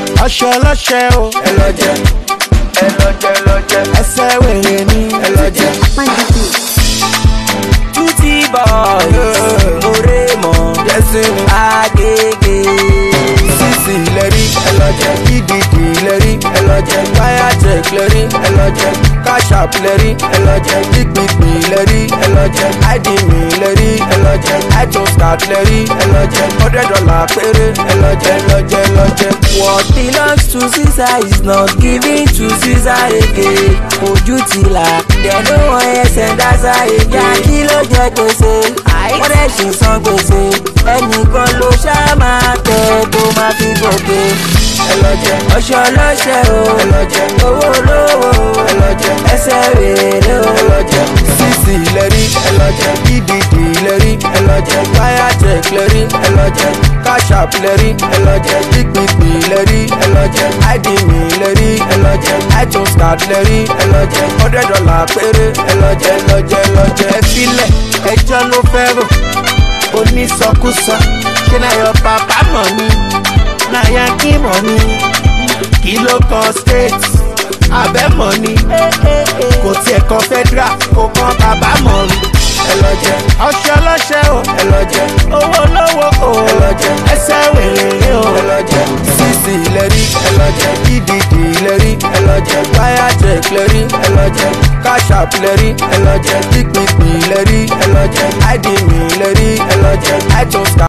ọṣẹ ọlọṣẹ o ẹ lọ jẹ ẹ lọ jẹ ẹ lọ jẹ ẹsẹ wèrè ni ẹ lọ jẹ. Tutti boy, Oremo, yẹsìn Agege. sísì lẹ́rí ẹ lọ jẹ ìdìdì lẹ́rí ẹ lọ jẹ wáyà check lẹ́rí ẹ lọ jẹ káṣáp lẹ́rí ẹ lọ jẹ gbígbìgbì lẹ́rí ẹ lọ jẹ áìdìmí lẹ́rí ẹ lọ jẹ itunes card lẹ́rí ẹ lọ jẹ hundred dollar péré ẹ lọ jẹ lọ jẹ lọ jẹ. What belongs to Caesar is not given to Caesar again. Ojú ti là, dẹ̀nu wọn ẹsẹ̀ dáṣà èdè. Yà kí ló jẹ gbèsè? Wọ́n dẹ̀ ṣì san gbèsè. Ẹnìkan ló ṣáà máa tẹ̀ tó máa fi gòkè. ẹ lọ jẹ Ọṣọ ọlọ́ṣẹ́ o, ẹ lọ jẹ owó olówó o, ẹ lọ jẹ ẹsẹ̀ rèé o. ẹ lọ jẹ sísì lẹ́rí ẹ lọ jẹ ìdìdì lẹ́rí ẹ lọ jẹ wáyà check lẹ́rí ẹ lọ jẹ káṣáp lẹ́rí ẹ lọ jẹ gbígbìgbì lẹ́rí ẹ lọ jẹ áìdìmí lẹ́rí ẹ lọ jẹ itunes card lẹ́rí ẹ lọ jẹ hundred dollar péré ẹ lọ jẹ lọ jẹ lọ jẹ. ẹ filẹ ẹjọ ló fẹ rò onísọkúsọ ṣé náà yọ bàbá mọ ni náà yá kí mọ ni kí ló kan state abẹ mọ ni kò tiẹ̀ kan federal kò kan bàbá mọ ni ẹ lọ jẹ ọṣẹ ọlọṣẹ o ẹ lọ jẹ owó olówó o ẹ lọ jẹ ẹsẹ wèrè o ẹ lọ jẹ sísì lẹ́rí ẹ lọ jẹ ìdìdì lẹ́rí ẹ lọ jẹ wáyà check lẹ́rí ẹ lọ jẹ káṣáp lẹ́rí ẹ lọ jẹ gbígbìgbì lẹ́rí ẹ lọ jẹ áìdìmí lẹ́rí ẹ lọ jẹ itunes card.